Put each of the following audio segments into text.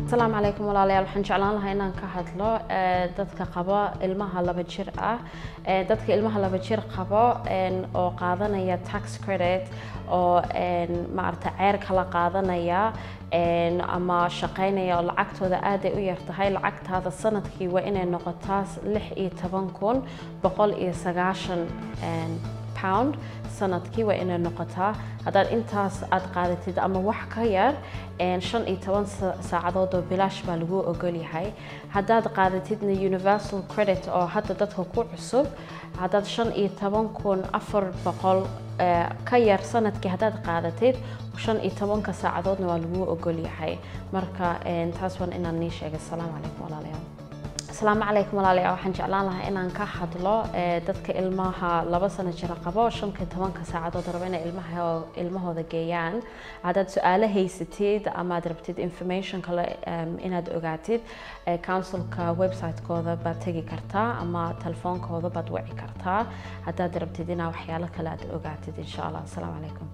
asalaamu calaykum walaalayaal waxaan jeclaan lahaa inaan ka hadlo dadka qaba ilmaha laba jir ah dadka ilmaha laba jir qabo oo qaadanaya tax credit oo maarata ceer kala qaadanaya ama shaqaynaya oo lacagtooda aaday u yartahay lacagtaada sanadkii waa inay noqotaa lix iyo toban kun boqol iyo sagaashan pound sanadkii waa inay noqotaa haddaad intaas aad qaadatid ama wax ka yar shan iyo toban saacadood oo bilaash baa lagu ogol yahay haddaad qaadatidna universal credit oo hadda dadka ku cusub haddaad shan iyo toban kun afar boqol ka yar sanadkii haddaad qaadatid shan iyo tobanka saacadoodna waa lagu ogol yahay marka taas waan inaan nii sheegay asalaamu calaykum walaalayaal asalaamu calaykum walaalayaal waxaan jeclaan lahaa inaan ka hadlo dadka ilmaha laba sano jira qabo shanka tobanka saacadood rabo inay ilmaha ilmahooda geeyaan haddaad su-aalo haysatid ama aad rabtid information kale inaad ogaatid councilka website-kooda baad tegi kartaa ama telefoonkooda baad wici kartaa haddaad rabtid inaa waxyaalo kale aad ogaatid insha allah asalaamu calaykum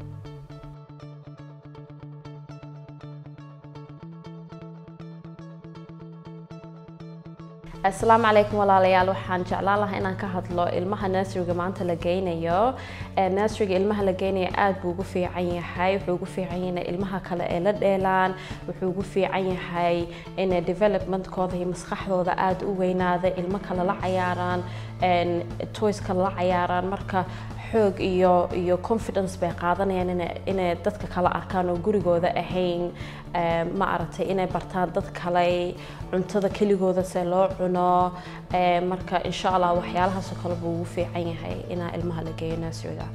asalaamu calaykum walaalayaal waxaan jeclaan lahaa inaan ka hadlo ilmaha nurseryga maanta la geynayo nurseryga ilmaha la geynayo aad buu ugu fiican yahay wuxuu ugu fiican yahay inay ilmaha kale ee la dheelaan wuxuu ugu fiican yahay inay developmentkooda iyo maskaxdooda aad u weynaada ilmo kale la cayaaraan toys kale la cayaaraan marka xoog iyo iyo confidence bay qaadanayaan inay dadka kale arkaan oo gurigooda ahayn ma aragtay inay bartaan dad kale cuntada keligooda se loo cuno marka insha allah waxyaalahaasoo kale buu ugu fiican yahay inaa ilmaha la geeyo nurseryga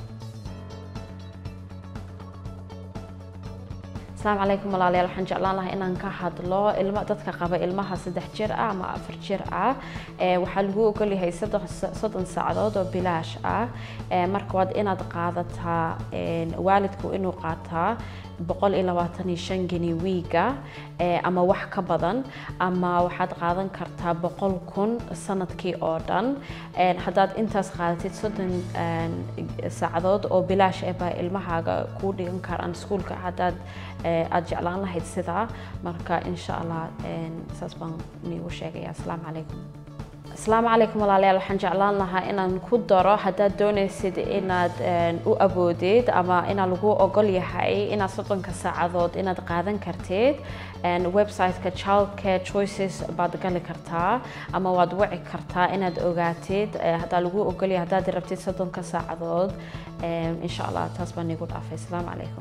asalaamu calaykum walaalayaal waxaan jeclaan lahaa inaan ka hadlo ilma dadka qaba ilmaha saddex jir ah ama afar jir ah waxaa lagu ogolyahay soddon saacadood oo bilaash ah marka waad inaad qaadataa waalidku inuu qaataa boqol iyo labaatan iyo shan geni wiiga ama wax ka badan ama waxaad qaadan kartaa boqol kun sanadkii oo dhan haddaad intaas qaadatid soddon saacadood oo bilaash eh baa ilmahaaga kuu dhigan karaan iskuulka haddaad aad jeclaan lahayd sidaa marka insha allah saas baan niigu sheegaya asalaamu calaykum asalaamu calaykum walaalayaal waxaan jeclaan lahaa inaan ku daro haddaad doonaysid inaad u aboodid ama inaa lagu ogol yahay inaad soddonka saacadood inaad qaadan kartid website-ka childcare choices baad gali kartaa ama waad wici kartaa inaad ogaatid haddaa lagu ogol yahay haddaad rabtid soddonka saacadood insha allah taas baan iigu dhaafay asalaamu calaykum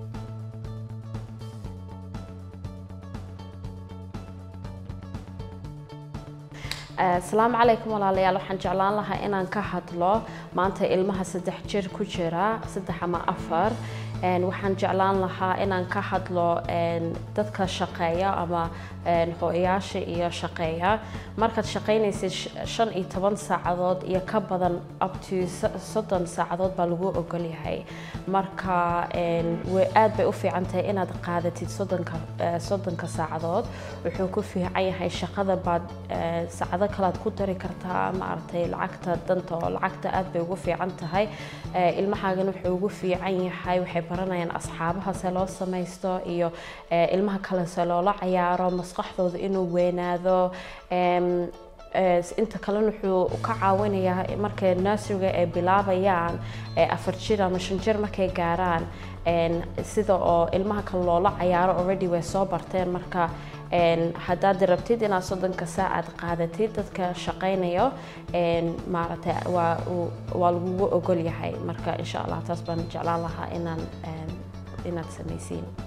asalaamu calaykum walaalayaal waxaan jeclaan lahaa inaan ka hadlo maanta ilmaha saddex jir ku jira saddex ama afar waxaan jeclaan lahaa inaan ka hadlo dadka shaqeeya ama hooyayaasha iyo shaqeeya markaad shaqaynaysid shan iyo toban saacadood iyo ka badan up to soddon saacadood baa lagu ogol yahay marka aad bay u fiican tahay inaad qaadatid soddonka soddonka saacadood wuxuu ku fiican yahay shaqada baad saacado kalead ku dari kartaa maaragtay lacagta danta oo lacagta aad bay ugu fiican tahay ilmahaagan wuxuu ugu fiican yahay waxay baranayaan asxaabaha se loo samaysto iyo ilmaha kale se loola cayaaro maskaxdooda inuu weynaado inta kalena wuxuu ka caawinayaa markay nurseryga ay bilaabayaan afar jir ama shan jir markay gaaraan sida oo ilmaha kale loola cayaaro already way soo barteen marka haddaad rabtid inaad soddonka saacaad qaadatid dadka shaqaynayo maaragtay waa waa lagugu ogol yahay marka insha allah taas baan jeclaan lahaa inaan inaad samaysiin